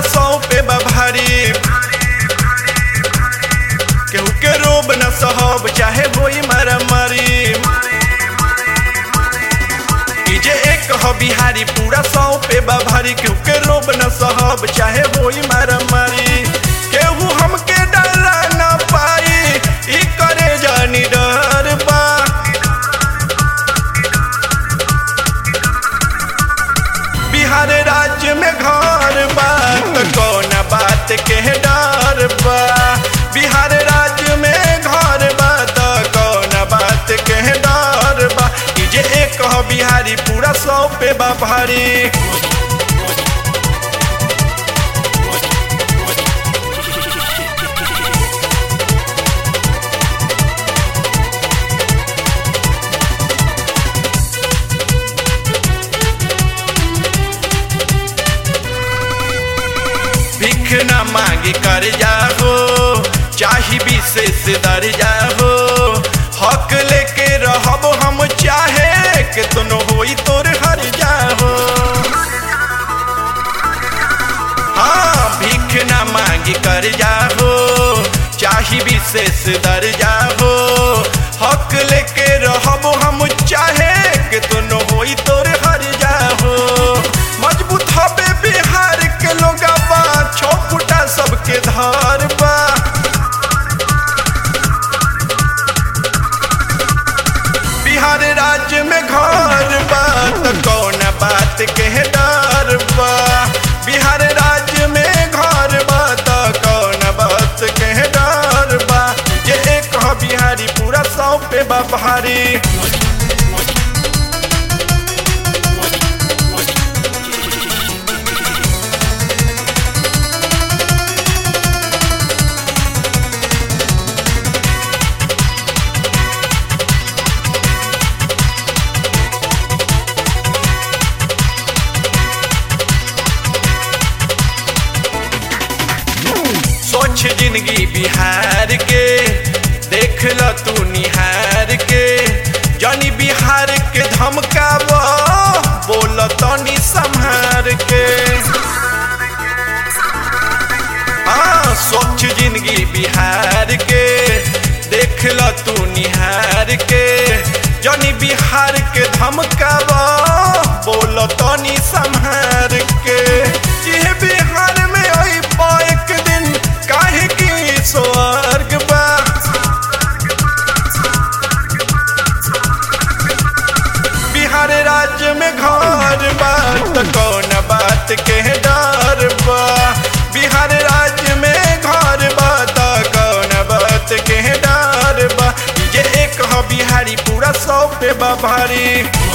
सौ पे बा भारी केहू के रोब न सहब चाहे होई मारा मारी ई जे एक ह बिहारी पूरा सौ पे बा भारी केहू के रोब न सहब चाहे होई मारा मारी केहू हमके डरा न पाई ई करे जानी डर बा बिहार राज्य में घर बा त कौन बात के डर बा बिहार राज्य में घर बा त कौन बात के डर बा ई जे एक ह बिहारी पूरा सौ पे बा भारी भीख न मांगी कर जाओ चाही विशेष दर जाओ हक लेके रहब हम चाहे के तुनो होई तोर हर जाओ हाँ भीख न मांगी कर जाओ चाही विशेष दर जाओ हक लेके रहब हम चाहे के तुनो होई तोर हर जाओ मजबूत हबे बिहार के लोगवा छो फुटा सबके धार बा बिहार राज्य में घर बा त कौन बात के डर बा बिहार राज्य में घर बा त कौन बात के डर बा ये एक ह बिहारी पूरा सौ पे बा भारी सोच जिंदगी बिहार के देख ल तू निहार के जानी बिहार के धमकाव बोल तनी संहार के हाँ सोच जिंदगी बिहार के देख ल तू निहार के जानी बिहार के धमकाव बोल तनी संहार के ये बिहार में आई एक दिन काहे की स्वर्ग बा बिहार राज्य में घर बा त कौन बात के डर बा बिहार राज्य में घर बा त कौन बात के डर बा ये एक ह बिहारी पूरा सौ पे बा भारी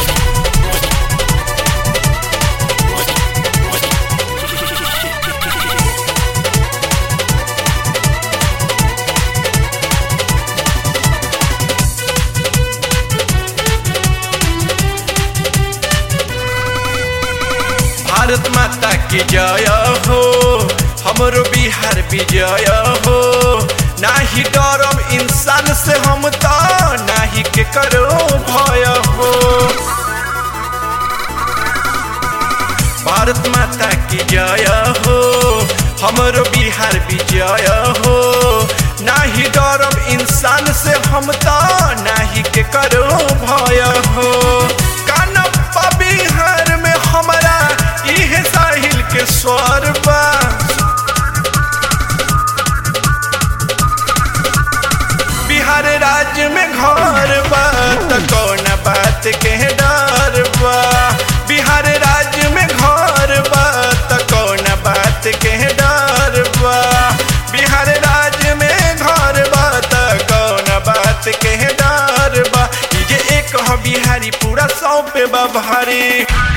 भारत माता की जय हो हमरो बिहार विजय हो नाही डरम इंसान से हम तो नाही के करो भय हो भारत माता की जय हो हमरो बिहार विजय हो नाही डरम इंसान से हम तो नाही के करो भय हो कानप्पा बिहार में हमारा इहे साहिल के स्वर बा बिहार राज्य में घर बा त कौन बात के डर बा बिहार राज्य में घर बा त कौन बात के डर बा बिहार राज्य में घर बा त कौन बात के डर बा ई जे एक ह बिहारी पूरा सौ पे बा भारी